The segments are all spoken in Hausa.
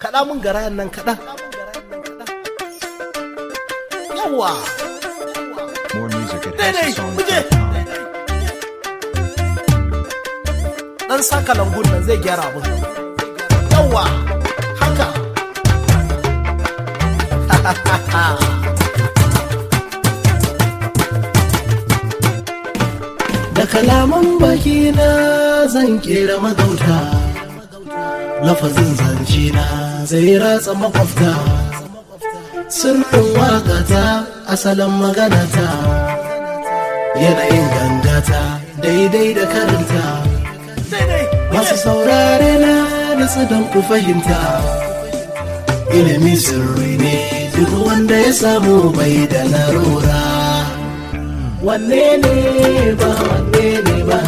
kaɗa mun garayan nan kaɗa yawa More music at daidai muje HouseOfSongs.com. dan saka langun nan zai gyara abin yawa haka da kalaman baki na zan kera magauta lafazin zance na zai ratsa makwafta sirrin wakata asalin maganata yanayin gangata daidai da karanta masu saurare na da don ku fahimta ilimi sirri ne duk wanda ya samu bai da larura wanne ne ba wanne ne ba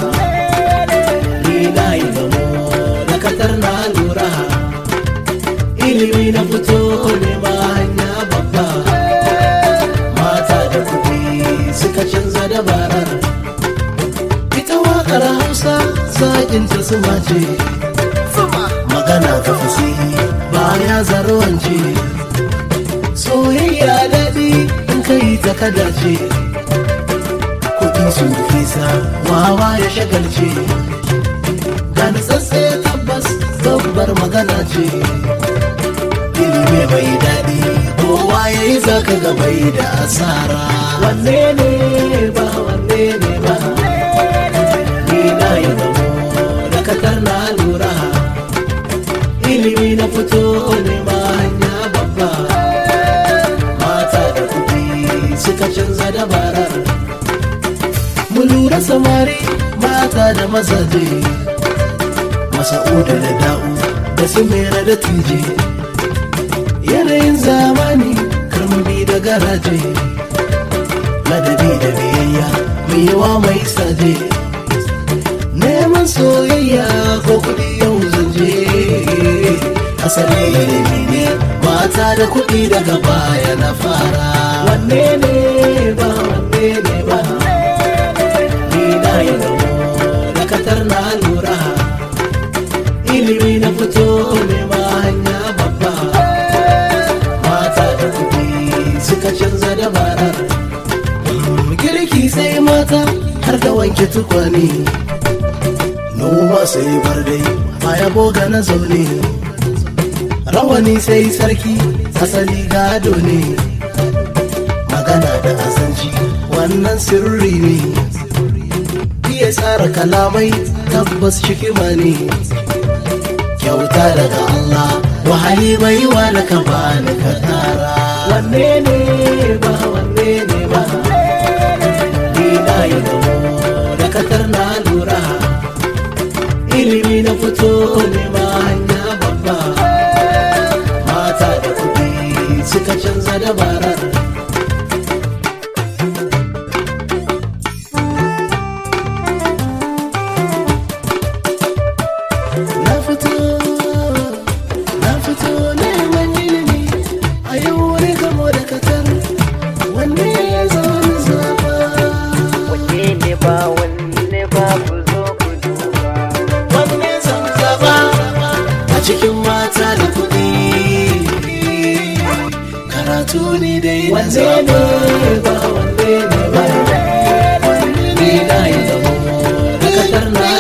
ni na yi gamo da katar na lura ilimi na fito ne ma hanya babba mata da kuɗi suka canza dabarar ita waƙar hausa zaƙinta suma ce magana ta fasihi ba ya zarwance soyayya daɗi in kai ta kada ce kuɗi su fisa wawa ya shagalce ga nutsatse tabbas babbar magana ce ilimi mai daɗi kowa ya yi zaka ga bai da asara wanne ne ba wanne ne ba ni na yi gamo da katar na lura ilimi na fito ne ma hanya babba mata da kuɗi suka canza dabarar mu lura samari mata da mazaje masa'uda da da'u da su mera da tije yanayin zamani karmabi da garaje ladabi da biyayya mai yawa mai saje neman soyayya ko kudi yau zanje asali ilimi ne mata da kudi daga baya na fara wanne ne ba wanne ne ba ni na yi gamo da katar na lura ilimi na fito ne ma hanya babba mata da kudi suka canza dabarar girki sai mata har da wanke tukwane noma sai bar dai baya boga na zaune rawani sai sarki asali gado ne magana da azanci wannan sirri ne iya tsara kalamai tabbas shikima ne kyauta daga Allah wahali bai wa da ka bani ka tara wanne ne ba wanne ne ba ni na yi gamo da katar na lura ilimi na fito ne ma hanya babba mata da kuɗi suka canza dabarar na fito na fito neman ilimi a yau wani gamo da katar wanne ya zama zaba wanne ne ba wanne ba ku zo ku duba wanne zan zaba a cikin mata da kuɗi karatu ne dai na zaba ba wanne ne ba wanne ne na yi zama da katar na